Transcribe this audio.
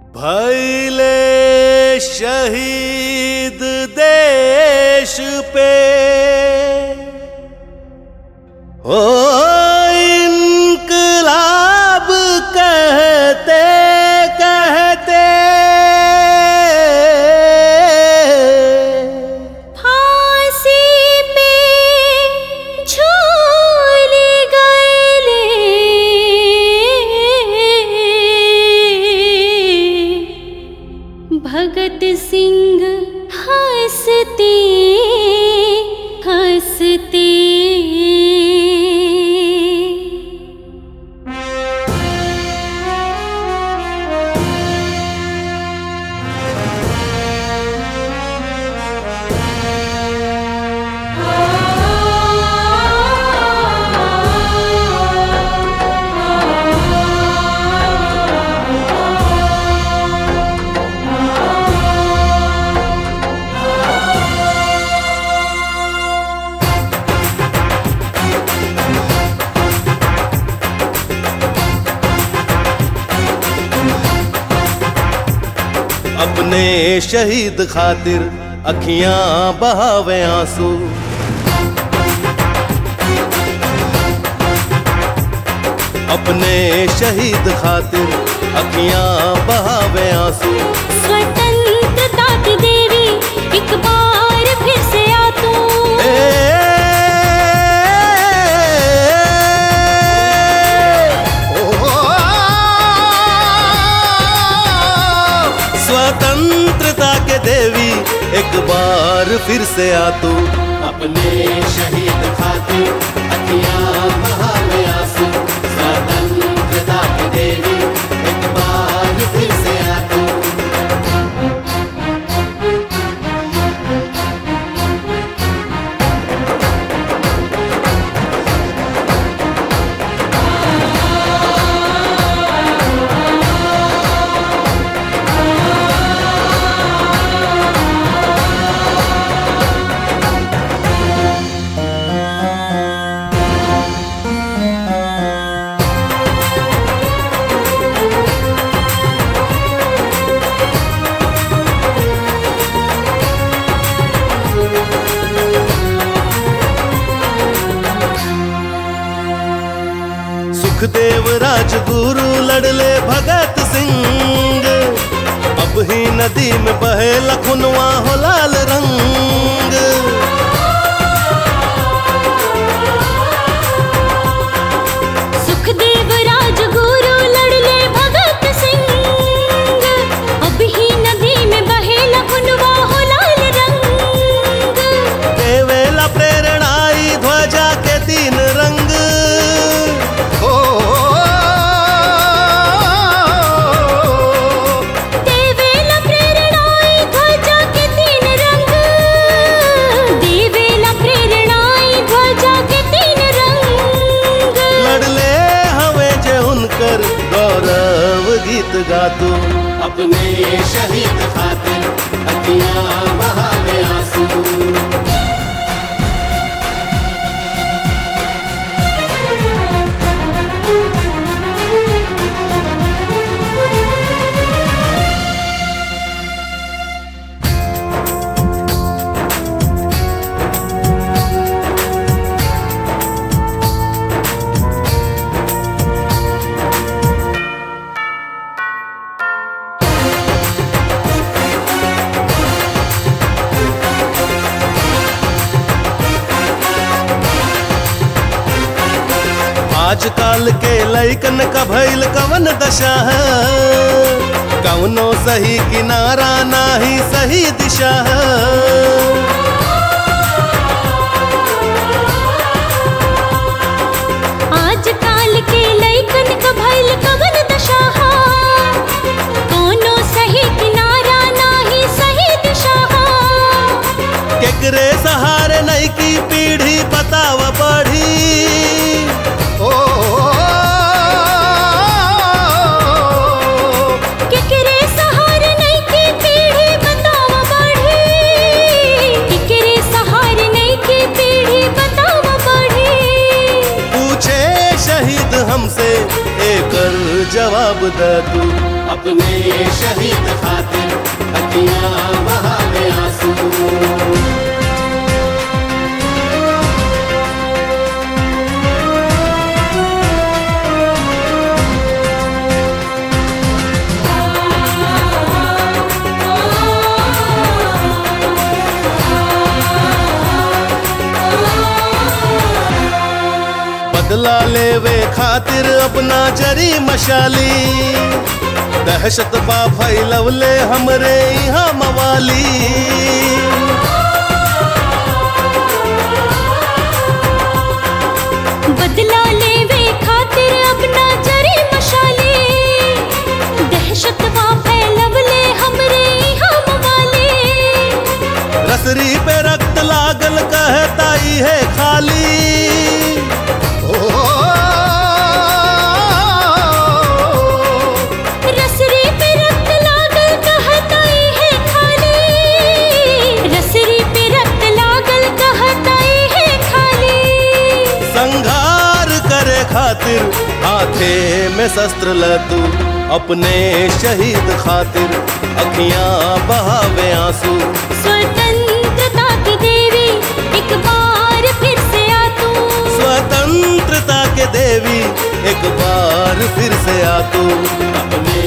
भैले शहीद देश पे ओ इनकलाब कहते कहते फांसी पे झूल गए भगत सिंह हंसते हंसते अपने शहीद खातिर अखियां बहावे आंसू अपने शहीद खातिर अखियां बहावे आंसू स्वतंत्रता की देवी एक बार फिर से आ तू ए, ओ, स्वतंत्रता के देवी एक बार फिर से आ तू अपने शहीद खातिर अखियां बहावे आंसू स्वतंत्रता के देवी एक बार फिर से आ तू सुखदेव राजगुरु लड़ले भगत सिंह अब ही नदी में बहे लखनवा हो लाल रंग सुखदेव राजगुरु लड़ले भगत सिंह अब ही नदी में बहे लखनवा हो लाल रंग देवेला प्रेरणाई ध्वजा के तीन रंग ओ, देवेला प्रेरणाई ध्वजा के तीन रंग देवेला प्रेरणाई ध्वजा के तीन रंग लड़ले हवे जे उनकर गौरव गीत गातू अपने शहीद खातिर अखियां बहावे आंसू आजकल के लैकन का भइल कवन दशा है कवनो सही किनारा नाही सही दिशा है आजकाल के लइकन क भइल कवन दशा हा कोनो सही किनारा नाही सही दिशा हा केकरे सहारे नई की पीढ़ी बताव बढ़ी ओ, केकरे सहारे नहीं की पीढ़ी बताव बढ़ी जवाब दे तू अपने शहीद खातिर अखियां बहावे आंसू बदला लेवे खातिर अपना जरी मशाली दहशत बा फैलवले हमरे यहाँ मवाली बदला लेवे खातिर अपना जरी मशाले दहशत वा फैलवले हमरे हम वाले रसरी पे रक्त लागल कहताई है खाली ओ, रसरी पे रक्त लागल कहताई है खाली रसरी पे रक्त लागल कहताई है खाली संघार करे खातिर हाथे में शस्त्र ल तू अपने शहीद खातिर अखियां बहावे आंसू स्वतंत्रता की देवी एक बार फिर से आ तू स्वतंत्रता के देवी एक बार फिर से आ तू अपने